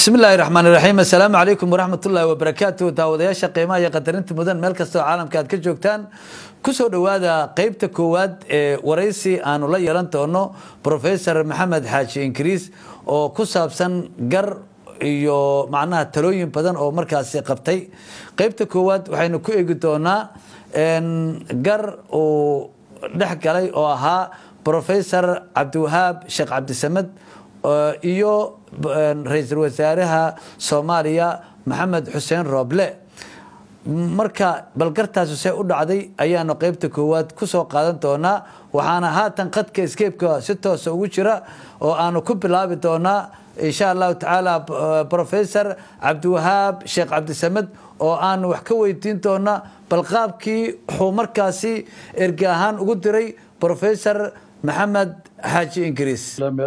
bismi illaahi raxmaan iraxiim assalaamu calaykum waraxmat ullaahi wabarakaatu daawadayaasha qiimaha iyo qadarinta mudan meel kastoo caalamka aad ka joogtaan kusoo dhowaada qeybta koowaad ee waraysi aanu la yeelan doono professor maxamed xaaji ingiriis oo ku saabsan gar iyo macnaha talooyin badan oo markaasi qabtay qeybta koowaad waxaynu ku eegi doonaa gar uu dhex galay oo ahaa professor cabdiwahaab sheekh cabdisamed iyo ra-iisul wasaaraha soomaaliya maxamed xuseen rooble marka balgartaasi see u dhacday ayaanu qeybta koowaad kusoo qaadan doonaa waxaana haatan khadka eskeebka si toosa ugu jira oo aanu ku bilaabi doonaa insha allahu tacaala professor cabdiwahaab sheekh cabdisamed oo aanu wax ka weydiin doonaa bal qaabkii wuxuu markaasi erge ahaan ugu diray professor maxamed xaaji ingiriis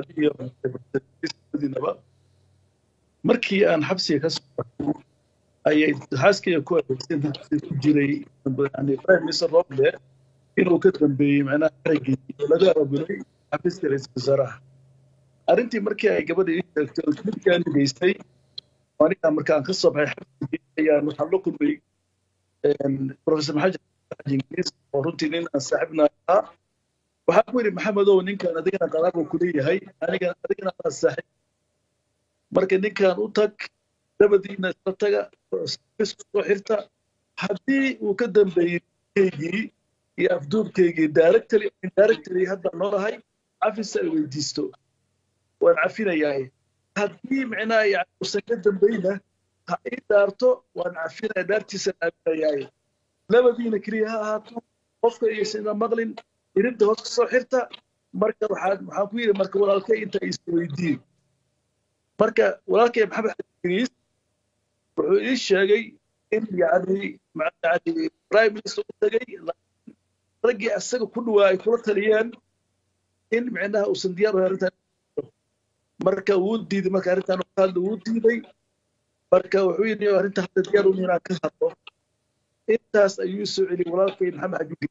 markii aan xabsiga ka soo ayay xaaskayga ku adeegsan xabsiga ku jiray prime minister roble inuu ka dambeeyey macnaha xaraggii oo laga abaabulay xafiiska ra-iisul wasaaraha arrintii markii ay gabadha ii sheegtay oo midkaan geystay aniga markaan ka soo baxay xabsigii ayaan waxaan la kulmay professor maxamed xaaji ingiriis oo runtii nin aan saaxiibna ahaa waxaan ku yidhi maxamedow ninkan adigana qaraabo kuleeyahay aniga adigana anaa saaxiib marka ninkan u tag dabadiina isla taga isku soo xirta haddii uu ka dambeeyey keygii iyo afduubkeygii directly indirectly hadda noolahay cafis ay weydiisto waan cafinayaa haddii micnaha yani uusan ka dambeyna ha ii dhaarto waan cafinaya dhaartiisan aaminayaa labadiina keliya ha ahaato qofka iyoysana maqlin irinta hoos ka soo xirta marka waxaan waxaan ku yidhi marka walaalkay inta is weydiin marka walaalkay maxamed xajiriis wuxuu ii sheegay in yani yani prime minister u tagay raggii asaga ku dhawaa ay kula taliyeen in micnaha uusan diyaar u arrintan marka wuu diiday marka arrintan hadla wuu diiday marka wuxuu yidhi arrinta hadda diyaar u inaan ka hadlo intaas ayuu soo celiyey walaalkay maxamed xajiriis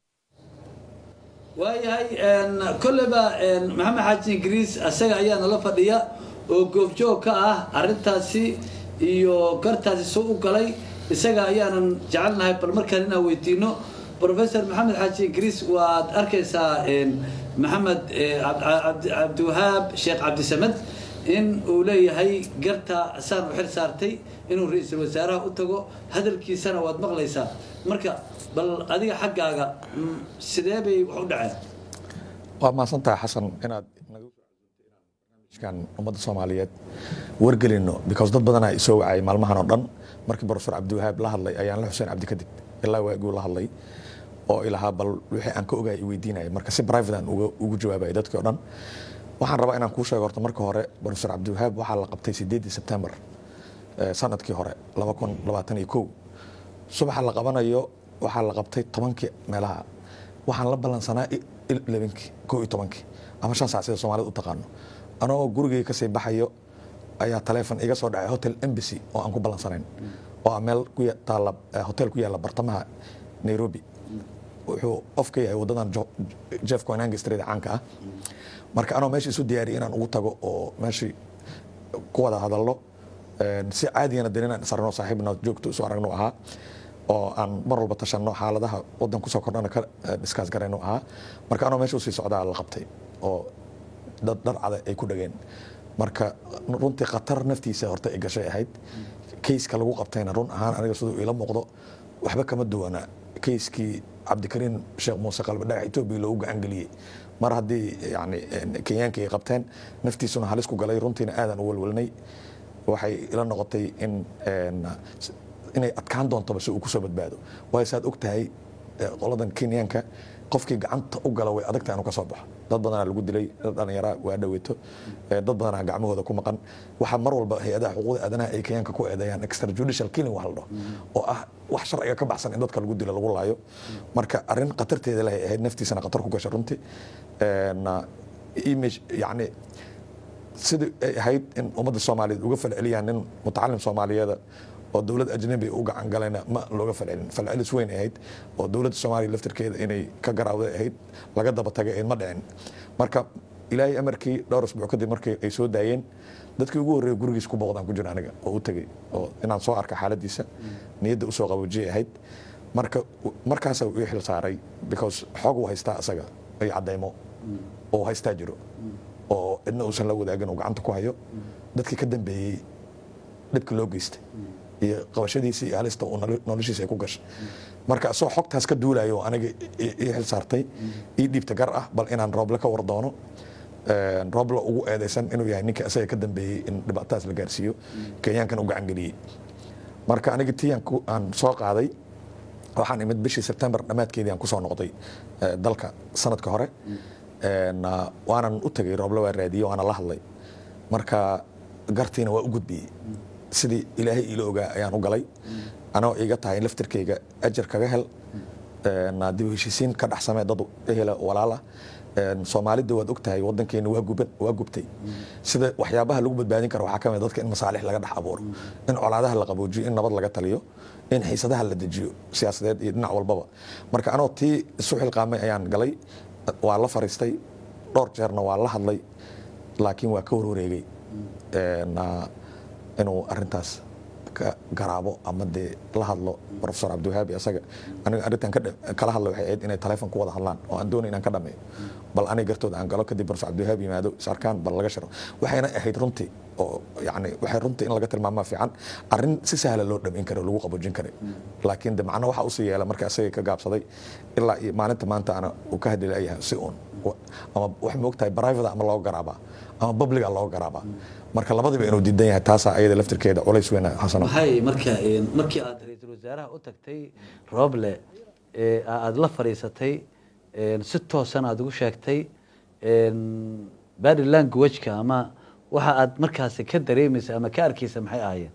waayahay kolleyba maxamed xaaji ingiriis asaga ayaa nala fadhiya oo goobjoog ka ah arintaasi iyo gartaasi soo u galay isaga ayaanan jecelnahay bal markaan inaan weydiino professor maxamed xaaji ingiriis waad arkaysaa maxamed cabdiwahaab sheekh cabdisamed in uu leeyahay garta saan u xil saartay inuu ra-iisul wasaaraha u tago hadalkiisana waad maqlaysaa marka bal adiga xaggaaga sidee bay wax u dhaceen waa mahadsantahay xasan inaad barnaamijkan ummadda soomaaliyeed wargelino because dad badanaa isoo wacayay maalmahan oo dhan markii professor cabdiwahaab la hadlay ayaan la xuseen cabdi kadib ilaa waaguu la hadlay oo ilahaa bal wixii aan ka ogaay i weydiinaya marka si private aan ugu jawaabaya dadkii o dhan waxaan rabaa inaan kuu sheego horta marka hore professor cabdiwahaab waxaa la qabtay sideedii sebtembar sanadkii hore laba kun labaatan iyo kow subaxa la qabanayo waxaa la qabtay tobankii meelaha waxaan la ballansanaa labankii koo iyo tobankii ama shan sac sida soomaalida u taqaano anagoo gurigay kasii baxayo ayaa taleefon iga soo dhacay hotel embassy oo aan ku ballansanayn oo ah meel ku taala hotel ku yaalla bartamaha nairobi wuxuu qof ka yahay waddadan jeff coinange street caanka ah marka anoo meesha isu diyaariyay inaan ugu tago oo meeshii ku wada hadalno si caadigana dan inaan isaragno saaxiibna joogto isu aragno ahaa oo aan mar walba tashanno xaaladaha wadan kusoo kordhana ka diskaas garayno ahaa marka anoo meesha usii socdaa la qabtay oo dad dharcada ay ku dhageen marka runtii khatar naftiisa horta ay gashay ahayd kayska lagu qabtayna run ahaan aniga siduu ila muuqdo waxba kama duwana kayskii cabdikariin sheekh muuse qalbe dhagax etoobiya loogu gacan geliyey mar haddii yani kenyaanka ay qabteen naftiisuna halis ku galay runtiina aadan u walwalnay waxay ila noqotay in inay adkaan doontoba si uu kusoo badbaado waayo saad og tahay qoladan kenyaanka qofkii gacanta u gala way adagtahay inuu ka soo baxo dad badanaa lagu dilay dad dhallinyaraa waa dhaweeto dad badanaa gacmahooda ku maqan waxaa mar walba hay-adaha xuquuqda aadanaha ay kenyaanka ku eedeeyaan extrajudicial killing wax la dhaho oo ah wax sharciga ka baxsan in dadka lagu dilo lagu laayo marka arrin khatarteeda lahay ahayd naftiisana khatar ku gashay runtii image yacni sidii ay ahayd in ummadda soomaaliyeed uga falceliyaan nin mutacalim soomaaliyeeda oo dowlad ajnabi u gacan galayna ma looga falcelin falcelis weyn ahayd oo dowladda soomaaliya laftirkeeda inay ka garaawday ahayd laga daba tagay ahayd ma dhicin marka ilaahay amarkii dhowr isbuuc kadib markii ay soo daayeen dadkii ugu horreeya gurigiisa ku booqdaan ku jira aniga oo u tegey oo inaan soo arka xaaladiisa niyadda usoo qaboojiyay ahayd marka markaasa ii xil saaray because xoog uu haystaa asaga iyo cadaymo oo haystaa jiro oo cidna uusan la wadaagin uu gacanta ku hayo dadkii ka dambeeyey dhibka loo geystay iyo qabashadiisa iyo halista uu nolo- noloshiisa ay ku gashay marka asoo xogtaas ka duulayo oo aniga i- ii xil saartay ii dhiibta gar ah bal inaan rooble ka war doono Een, rooble ugu eedeysan inuu yahay ninka asaga ka dambeeyey in dhibaatadaas la gaarsiiyo kenyaankan u gacan geliyey marka aniga tiyan ku- aan soo qaaday waxaan imid bishii sebtembar dhammaadkeedii aan kusoo noqday eh, dalka sanadka hore Een, ah, waanan u tegay rooble waa raadiyey waana la hadlay marka gartiina waa u gudbiyey sidii ilaahay iila ogaa ayaan u galay anoo iga tahay laftirkayga ajar kaga hel Een, dib u heshiisiin ka dhex samee dad ehela walaal ah Een, soomaalida waad og tahay wadankeena waa guban waa gubtay sida waxyaabaha lagu badbaadin karo waxaa ka mid ah dadka in masaalix laga dhex abuuro in colaadaha la qaboojiyo in nabad laga taliyo in xiisadaha la dejiyo siyaasadeed iyo dhinac walbaba marka anoo tii isu xilqaamay ayaan galay waa la fariistay dhowr jeerna waa la hadlay laakiin waa ka warwareegay Een, ah, inuu arintaas ka garaabo ama dee la hadlo profesor cabdiwahaabi asaga aniga arrintan ka dha- kala hadla waxay ahayd inay telefoon ku wada hadlaan oo aan doonay inaan ka dhameeyo bal aniga gartooda aan galo kadib profesor cabdiwahaabi yimaado is arkaan bal laga shiro waxayna ahayd runtii oo yani waxay runtii in laga tilmaamaa fiican arrin si sahla loo dhamayn karo lagu qaboojin karay laakiin de macno waxa usii yeela marka asaga ka gaabsaday ilaa iyo maalinta maanta ana uu ka hadli layahay si uun Wa- ama wax ma ogtahay private ama loo garaabaa ama publica loo garaabaa marka labadiba inuu diidan yahay taasaa ayada laftirkeeda culays weyn xasano maxay marka een, markii aad ra-iisul wasaaraha u tagtay rooble ee aada la fadhiisatay een, si toosan aada ugu sheegtay een, body language-ka ama waxa aad markaasi ka dareemaysa ama ka arkaysa maxay ahaayeen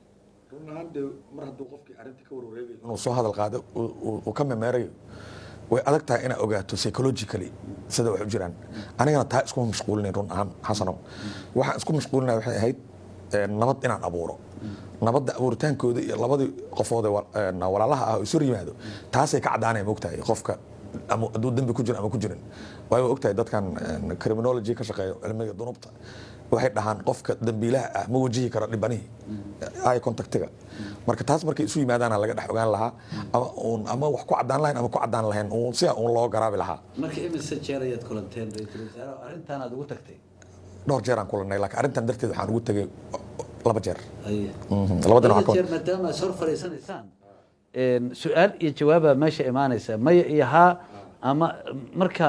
run ahaan dee mar hadduu qofkii arrinta ka warwareegayo inuu soo hadal qaado uu- uu uu ka memeerayo way adag tahay inaad ogaato psychologically sida wax u jiraan anigana taa iskuma mashquulinayn run ahaan xasano waxaan isku mashquulinaya waxay ahayd eh, nabad inaan abuuro nabadda abuuritaankooda iyo labadii qofood ee wa- een, walaalaha ah oo isu yimaado taasay ka caddaanaya mogtahay qofka ama hadduu dembi ku jiro ama ku jirin waayo waa ogtahay dadkan een, criminology ka shaqeeya cilmiga dunubta waxay dhahaan qofka dambiilaha ah ma wajihi karo dhibanihii eye contactiga marka taas markay isu yimaadaana laga dhex ogaan lahaa ama uun ama wax ku caddaan lahayn ama ku caddaan lahayn uun sida uun loo garaabi lahaa marka imise jeer ayaad kulanteen ra-iisul wasaaraha arrintan aad ugu tagtay dhowr jeer aan kulanay laakiin arrintan darteed waxaan ugu tegay laba jeer Haye. Mhm, labadana Labada waxaa jeer maadaama aad hor fadhiisanaysaan een, su-aal iyo jawaabaa meesha imaanaysa maya iyo haa ama marka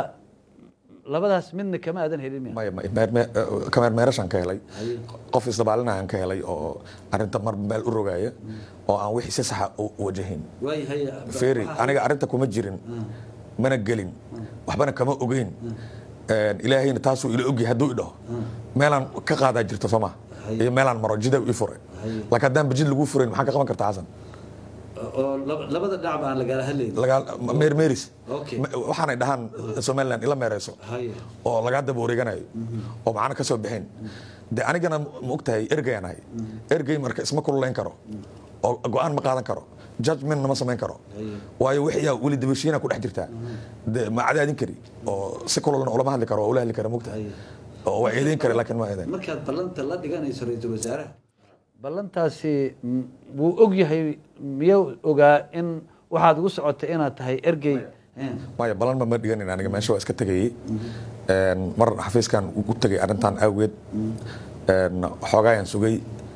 labadaas midna kama aadan helin miya maya maya, meer- meer- eh, kameermeerashaan ka helay qof isdabaalinayaan ka helay oo arrinta mar meel u rogaaya oo aan wixii si saxa u u wajahayn waayahay feri aniga arrinta kuma jirin mana gelin waxbana kama ogeyn Een, ilaahayna taasuu ila ogyahay hadduu idhaho meelaan ka qaadaa jirto soo ma iyo meelaan maro jida ii furay laakiin haddaan bajid lagu furayn maxaa ka qaban kartaa xasan oo laba- labada dhinac baan lagala hadlayn Lagaa- meermeeris Okay. Ma- waxaanay dhahaan somaliland ila meereyso Haye. oo lagaa daba wareeganayo oo macno ka soo bixin de anigana ma ogtahay ergayaan ahay ergey marka isma kululayn karo oo go-aan ma qaadan karo judgmentna ma samayn karo waayo wixiyaa weli dabashiina ku dhex jirtaa de ma cadaadin kari oo si kululna ulama hadli karo oo ula hadli kara mogtahay oo waa eedeyn kara laakiin ma eedeyn markaad ballanta la dhiganayso ra-iisul wasaaraha ballantaasi mm, wuu og yahay miyuu ogaa in waxaad ugu socotay inaad tahay ergey Eh, maya balan ma ma dhiganin aniga meesha waa iska tegayey Een, mar xafiiskan ugu tegay arrintan awgeed Een, xoogaayaan sugay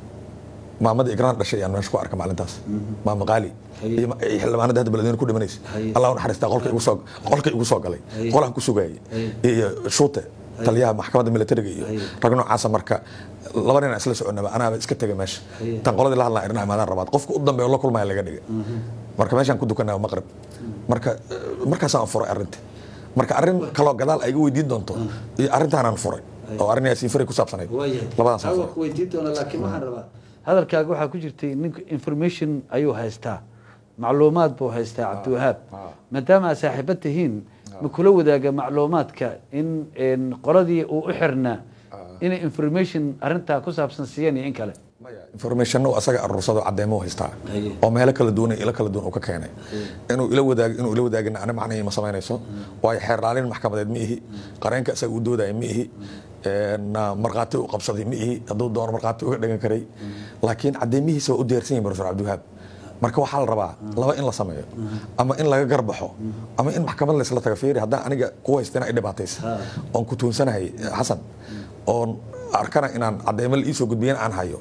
maamada igraan dhashay ayaan meesha ku arka maalintaas maama qaali iyo ma- iyo xildhibaanada hadda beledweyne ku dhimanaysa Haye. allah u naxariistaa qolka igu soo qolka igu soo galay Haye. qolaan ku sugayay iyo shuute taliyaha maxkamadda militariga iyo Haye. rag noocaasa marka laba nin aan isla soconaba anaaba iska tegay meesha Haye. tan qoladii la hadlaa irnaha maadaan rabaad qofka u dambeeya oo la kulmaya laga dhigay marka meeshaan ku dukanaa maqrib marka eh, markaasaan furay arrinta marka arrin kaloo gadaal ay iga weydiin doonto iyo arrintaanaan furay oo arrin yaasiin fari ku saabsanayd waayahay labadaasaan Awa furay ku weydiin doona laakiin waxaan rabaa hadalkaaga waxaa ku jirtay ninku information ayuu haystaa macluumaad buu haystaa cabdiwahaab ah. maadaama aad saaxiibo tihiin ma kula wadaaga macluumaadka in in qoladii uu u xirnaa inay information arrintaa ku saabsan siiyeen iyo in kale maya information uu asaga aruursado cadeymo u haystaa Haye. oo meelo kala duwan iyo ilo kala duwan uu ka keenay inuu ila wadaag inuu ila wadaagina ana macnahii ma samaynayso waayo xeer raalin maxkamadeed ma ihi qareenka isaga u doodaya ma ihi markhaati u qabsaday ma ihi hadduu doono markhaati uga dhigan karay laakiin cadeymihiisa waa u diyaarsan yihin profesor cabdiwahaab marka waxaa la rabaa laba in la sameeyo ama in laga garbaxo ama in maxkamad laysla taga fiiri haddaan aniga ku haystina i dhibaataysa oon ku tuunsanahay xasan oon arkana inaan cadeymo la iisoo gudbiyan aan hayo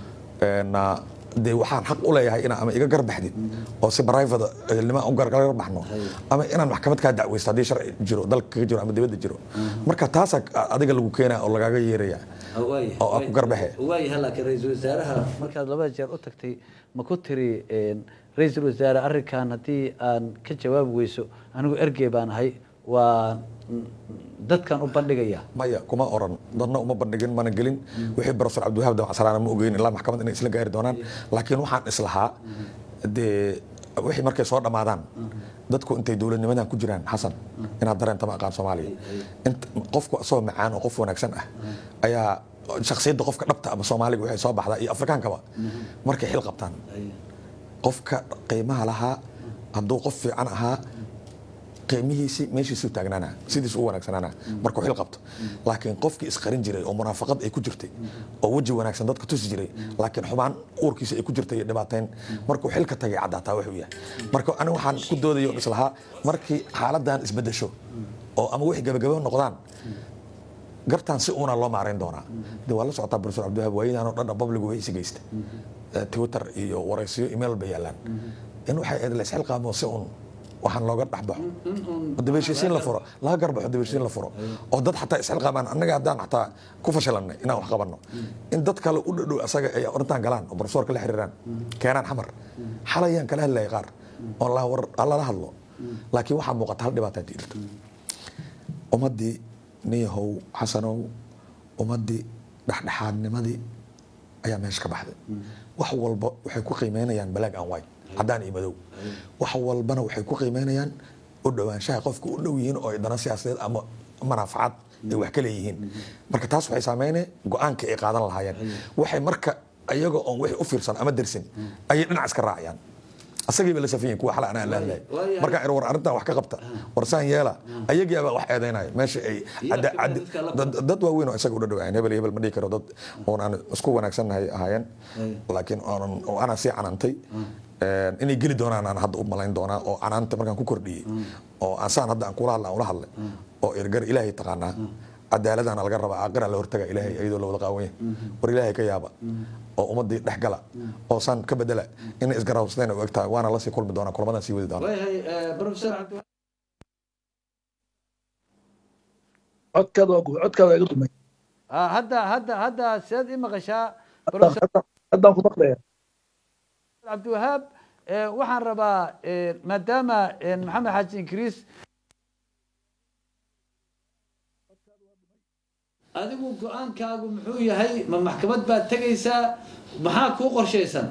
dee waxaan xaq u leeyahay inaa ama iga garbaxdid oo si barayfada ehelnimo u gargarbaxno ama inaan maxkamad kaa dacweysto haddii sharci jiro dalka kaga jiro ama dibadda jiro marka taasaa adiga lagu keenaya oo lagaaga yeeraya oo aa ku garbaxe waayaha laakiin ra-iisul wasaaraha markaad labada jeer u tagtay ma ku tiri ra-iisul wasaare arrinkan haddii aan ka jawaabi weyso anigu ergey baan ahay waa dadkan u bandhigaya maya kuma oran dadna uma bandhigin mana gelin wixii profesor cabdiwahaab damacsalaana ma ogeyn ilaa maxkamad inay isla gaari doonaan laakiin waxaan islahaa dee wixii markay soo dhammaadaan dadku intay dowladnimadan ku jiraan xasan inaad dareentama aqaan soomaaliya qofku asagoo macaan oo qof wanaagsan ah ayaa shaksiyadda qofka dhabta ama soomaaliga waxay soo baxdaa iyo afrikaankaba markay xil qabtaan qofka qiimaha lahaa hadduu qof fiican ahaa qiimihiisi meeshiisuu taagnaana sidiisu u wanaagsanaana markuu xil qabto laakiin qofkii isqarin jiray oo munaafaqad ay ku jirtay oo weji wanaagsan dadka tusi jiray laakiin xubaan uurkiisa ay ku jirtay iyo dhibaateyn markuu xilka tagay caddaataa wuxuu yahay marka aniga waxaan ku doodaya oo islahaa markii xaaladan isbedesho oo ama wixii gabagabo noqdaan gartaan si uuna loo maarayn doonaa de waa la socotaa profesor cabdiwahaab waayadan oo dhan publigu way isi geysta twitter iyo waraysiyo email bay yaalaan in waxay ahayd la isxilqaamo si uun waxaan looga dhexbaxo oo dabeeshisiin la furo laga garbaxo dabeeshisiin la furo oo dad xataa isxilqaamaan annaga haddaan xataa ku fashilanay inaan wax qabanno in dad kale u dhadhow asaga ay orintaan galaan oo profesorka la xiriiraan keenaan xamar xalayaan kala hadlayay qaar oo la war lala hadlo laakiin waxaa muuqata hal dhibaataa jirta ummaddii niyahow xasanow ummaddii dhexdhexaadnimadii ayaa meesha ka baxday wax walba waxay ku qiimeynayaan black and white caddaan iyo madow wax walbana waxay ku qiimeynayaan u dhowaanshaha qofka u dhow yihiin oo ay dana siyaasadeed ama manaafacaad ay wax ka leeyihiin marka taas waxay saameynaya go-aanka ay qaadan lahaayeen waxay marka ayaga oon wixii u fiirsan ama dersin ayay dhinac iska raacayaan asagiiba la safiyin kuwa xala anaa laadlay markaan ir war arrintan wax ka qabta war saan yeela ayagiiba wax eedaynaya meesha ay dad waaweyn oo isaga u dhadhawaayan hebel iyo hebel ma dhihi karo dad oon aan isku wanaagsannahay ahaayeen laakiin oonan oo anaa sii canantay inay geli doonaan aan hadda u malayn doonaa oo canaanta markaan ku kordhiyey oo ansaan hadda aan kula hadla aan ula hadlay oo ergar ilaahay taqaanaa cadaaladana laga rabaa aaqiraa la hortaga ilaahay iyadoo la wada qaawanya war ilaahay ka yaaba oo ummadii dhex gala oo saan ka bedela inay isgarawsadeen u egtahay waana lasii kulmi doonaa kulamadan sii wadi doonaa codkaada waa gu- codkaada waa iga dumay hadda hadda hadda sidaad i maqashaa Haddaan- haddaan- haddaan ku maqlaya cabdiwahaab eh, waxaan rabaa eh, maadaama eh, maxamed xaaji ingiriis adigu go-aankaagu muxuu yahay ma maxkamad baad tegaysaa maxaa kuu qorshaysan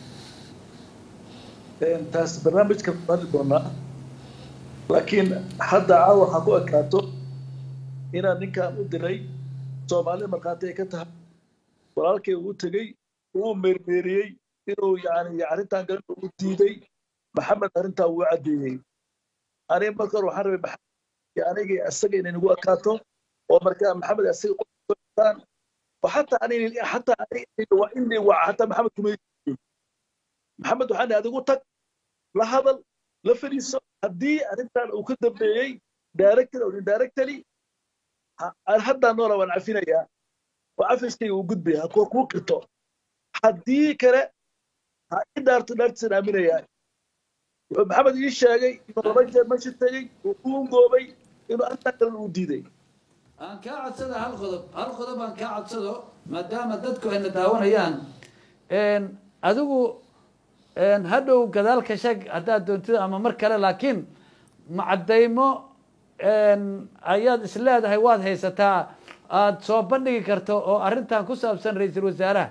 Een, taas barnaamijka mari doonaa laakiin hadda caawa waxaa ku ekaato inaan ninkaan u diray soomaali markhaati ay ka tahay walaalkay uu tegey uu meermeeriyey inuu yani arrintan garan uu diiday maxamed arrintaa wuu caddeeyey aniga marka hore waxaan rabay maxamed iyo aniga iyo isaga inay nagu ekaato oo markaa maxamed isaga qotaan oo xataa aniga xataa aniga waa inay waa xataa maxamed kuma maxamed waxaan ihi adigu tag la hadal la fadhiiso haddii arrintan uu ka dambeeyey director or indirectly ha- haddaan noola waan cafinayaa oo cafiskayga uu gudbaya ha kuu kuu qirto haddii kale ha i dhaarto dhaartiisan aaminayaa wuxuu maxamed ii sheegay inuu laba jeer meesha tegey uu ku ungoobay inuu arrintan kale uu diiday aan kaa codsada hal qodob hal qodob aan kaa codsado maadaama dadku ayna daawanayaan een, adigu een, hadhow gadaalka sheeg haddaad doontida ama mar kale laakiin macadaymo een, ayaad isleedahay waad haysataa aad soo bandhigi karto oo arrintan ku saabsan ra-iisul wasaaraha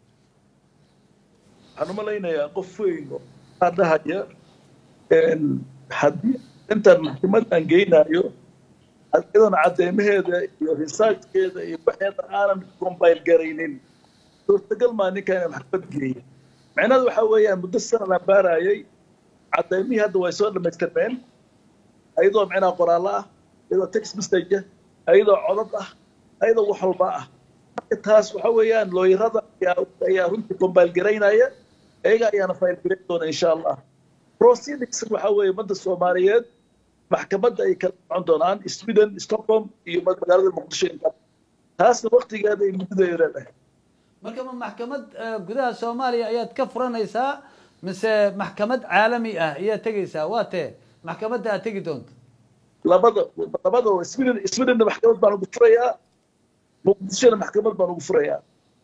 waxaan u malaynayaa qof weyn oo aa dhahaya een, haddii intaan maxkamad aan geynayo iyadoona cadeymaheeda iyo researchkeeda iyo waxeeda aanan combine garaynin suurtagal maa ninka inaan maxkamad geeyo micnaheedu waxaa weeyaan muddo sanan aan baarayay cadeymihii hadda way soo dhamaystirmeen ayadoo micnaha qoraallo ah iyadoo text message ah ayadoo codad ah ayadoo wax walba ah marka taas waxa weeyaan looyarada ayaa ayaa runtii kombaalgaraynaya iyaga ayaana faylgarayn doona insha allah proceedings waxa weeye ummadda soomaaliyeed maxkamadda ay kala socon doonaan sweden stockholm iyo magaalada muqdisho inta taasna waktigeeda ay muddadeeda leedahay marka ma maxkamad eh, gudaha soomaaliya ayaad ka furanaysaa mise maxkamad caalami ah ayaad tegaysaa waa tee maxkamadda aad tegi doonto labada labada sweden swedenna maxkamad baan ugu furayaa muqdishona maxkamad baan ugu furayaa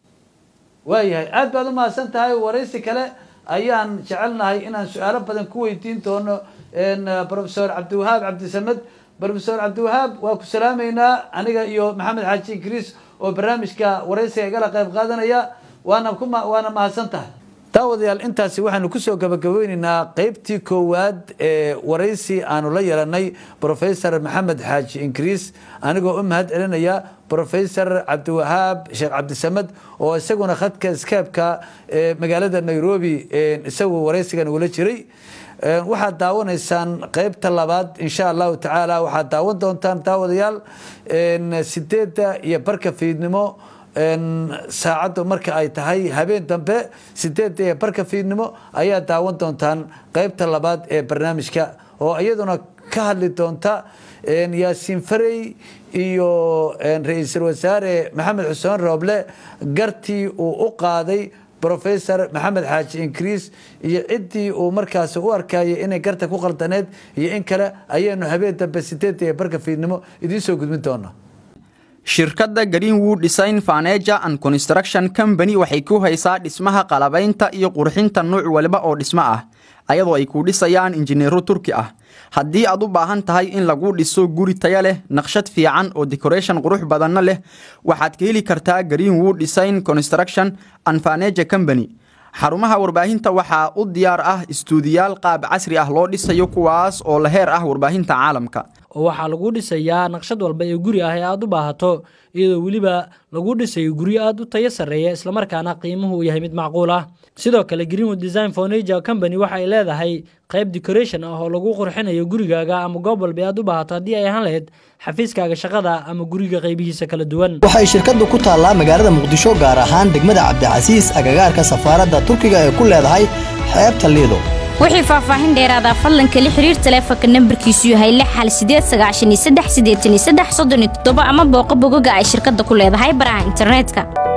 waayahay aad baad u mahadsan tahay waraysi kale ayaan jecelnahay inaan su-aalo badan ku weydiin doono n professor cabdiwahaab cabdisamed professor cabdiwahaab waa ku salaameynaa aniga iyo maxamed xaaji ingiriis oo barnaamijka waraysiga igala qayb qaadanaya waana ku ma- waana mahadsan tahay daawadayaal intaasi waxaanu kusoo gabagabeyneynaa qeybtii koowaad ee waraysi aanu la yeelanay professor maxamed xaaji ingiriis anigoo u mahad celinaya professor cabdiwahaab sheekh cabdisamed oo isaguna khadka skeebka ee magaalada nairobi ee isagu waraysigan ugula jiray Ee, waxaad daawanaysaan qeybta labaad insha allahu tacaala waxaad daawan doontaan daawadayaal een, sideedda iyo barka fiidnimo een, saacaddu marka ay tahay habeen dambe sideedda iyo barka fiidnimo ayaa daawan doontaan qeybta labaad ee barnaamijka oo iyaduna ka hadli doonta een, yaasiin farey iyo een, ra-iisul wasaare maxamed xuseen rooble gartii uu u qaaday professor maxamed xaaji ingiriis iyo ciddii uu markaasi u arkayay inay garta ku qaldaneed iyo in kale ayaanu habeen dambe sideedda iyo barka fiidnimo idiin soo gudbin doonaa shirkadda greenwood design furniture and construction company waxay ku haysaa dhismaha qalabaynta iyo qurxinta nuuc waliba oo dhismo ah ayadoo ay ku dhisayaan injineero turki ah haddii aad u baahan tahay in lagu dhiso guri taya leh naqshad fiican oo decoration qurux badanna leh waxaad ka heli kartaa greenwood design construction and furniture company xarumaha warbaahinta waxaa u diyaar ah istuudiyaal qaab casri ah loo dhisayo kuwaas oo la heer ah warbaahinta caalamka oo waxaa lagu dhisayaa naqshad walba ee guri ah ee aad u baahato iyadoo weliba lagu dhisayo guryo aad u tayo sarreeya islamarkaana qiimuhu uu yahay mid macquul ah sidoo kale greenwood design furniture company waxa ay leedahay qayb decoration ah oo lagu qurxinayo gurigaaga ama goob walba ee aad u baahato haddii ay ahaan lahayd xafiiskaaga shaqada ama guriga qaybihiisa kala duwan waxay shirkaddu ku taallaa magaalada muqdisho gaar ahaan degmada cabdicasiis agagaarka safaaradda turkiga ee ku leedahay xeebta liido wixii faahfaahin dheeraada fadlan kala xiriir taleefanka nambarkiisu yahay lix hal sideed sagaashan iyo saddex siddeetan iyo saddex soddon iyo toddoba ama booqo bogoga ay shirkadda ku leedahay baraha internetka